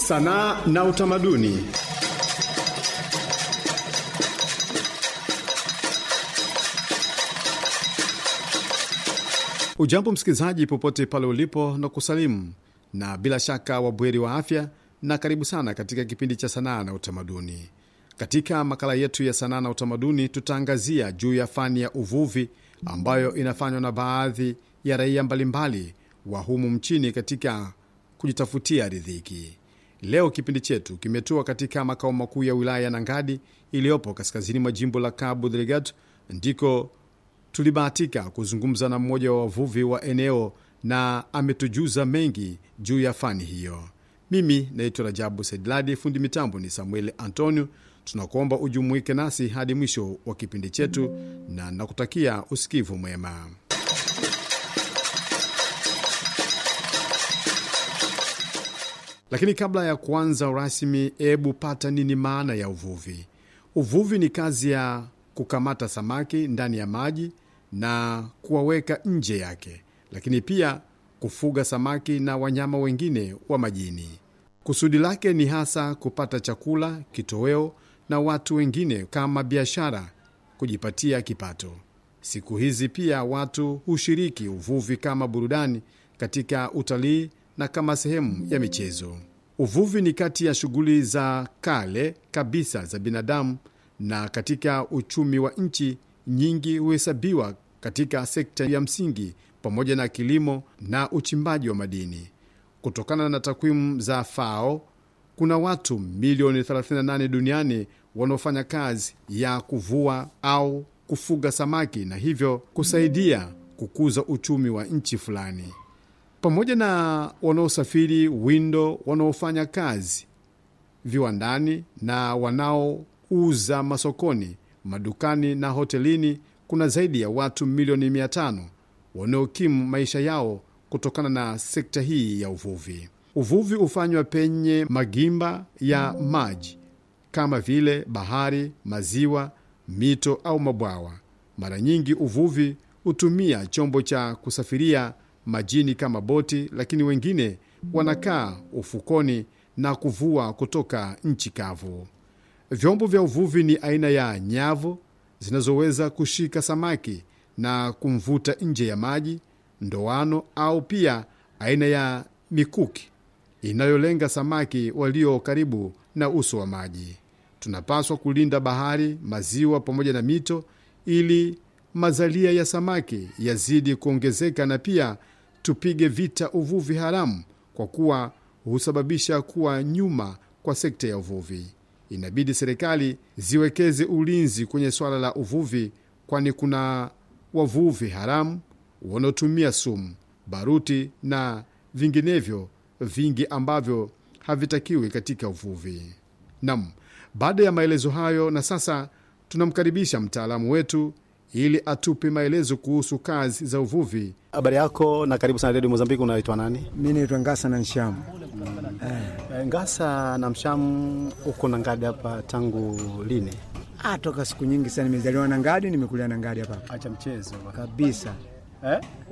Sanaa na utamaduni. Ujambo msikilizaji, popote pale ulipo na kusalimu, na bila shaka wabweri wa afya, na karibu sana katika kipindi cha sanaa na utamaduni. Katika makala yetu ya sanaa na utamaduni, tutaangazia juu ya fani ya uvuvi ambayo inafanywa na baadhi ya raia mbalimbali wa humu mchini katika kujitafutia riziki. Leo kipindi chetu kimetua katika makao makuu ya wilaya ya Nangadi iliyopo kaskazini mwa jimbo la Cabo Delgado, ndiko tulibahatika kuzungumza na mmoja wa wavuvi wa eneo na ametujuza mengi juu ya fani hiyo. Mimi naitwa Rajabu Saidladi, fundi mitambo ni Samuel Antonio. Tunakuomba ujumuike nasi hadi mwisho wa kipindi chetu na nakutakia usikivu mwema. Lakini kabla ya kuanza rasmi, hebu pata nini maana ya uvuvi? Uvuvi ni kazi ya kukamata samaki ndani ya maji na kuwaweka nje yake, lakini pia kufuga samaki na wanyama wengine wa majini. Kusudi lake ni hasa kupata chakula, kitoweo na watu wengine kama biashara, kujipatia kipato. Siku hizi pia watu hushiriki uvuvi kama burudani katika utalii na kama sehemu ya michezo. Uvuvi ni kati ya shughuli za kale kabisa za binadamu, na katika uchumi wa nchi nyingi huhesabiwa katika sekta ya msingi pamoja na kilimo na uchimbaji wa madini. Kutokana na takwimu za FAO, kuna watu milioni 38 duniani wanaofanya kazi ya kuvua au kufuga samaki na hivyo kusaidia kukuza uchumi wa nchi fulani pamoja na wanaosafiri windo, wanaofanya kazi viwandani na wanaouza masokoni, madukani na hotelini. Kuna zaidi ya watu milioni mia tano wanaokimu maisha yao kutokana na sekta hii ya uvuvi. Uvuvi hufanywa penye magimba ya maji kama vile bahari, maziwa, mito au mabwawa. Mara nyingi uvuvi hutumia chombo cha kusafiria majini kama boti, lakini wengine wanakaa ufukoni na kuvua kutoka nchi kavu. Vyombo vya uvuvi ni aina ya nyavu zinazoweza kushika samaki na kumvuta nje ya maji, ndoano au pia aina ya mikuki inayolenga samaki walio karibu na uso wa maji. Tunapaswa kulinda bahari, maziwa pamoja na mito ili mazalia ya samaki yazidi kuongezeka na pia tupige vita uvuvi haramu kwa kuwa husababisha kuwa nyuma kwa sekta ya uvuvi. Inabidi serikali ziwekeze ulinzi kwenye swala la uvuvi, kwani kuna wavuvi haramu wanaotumia sumu, baruti na vinginevyo vingi ambavyo havitakiwi katika uvuvi. Nam, baada ya maelezo hayo, na sasa tunamkaribisha mtaalamu wetu ili atupe maelezo kuhusu kazi za uvuvi. Habari yako na karibu sana redio Mozambiki. Unaitwa nani? Mi naitwa Ngasa na Nshamu. Eh, Ngasa na Mshamu, uko na Ngadi hapa tangu lini? Ah, toka siku nyingi sana. Nimezaliwa na Ngadi, nimekulia na Ngadi hapa hapa Acha mchezo kabisa. eh?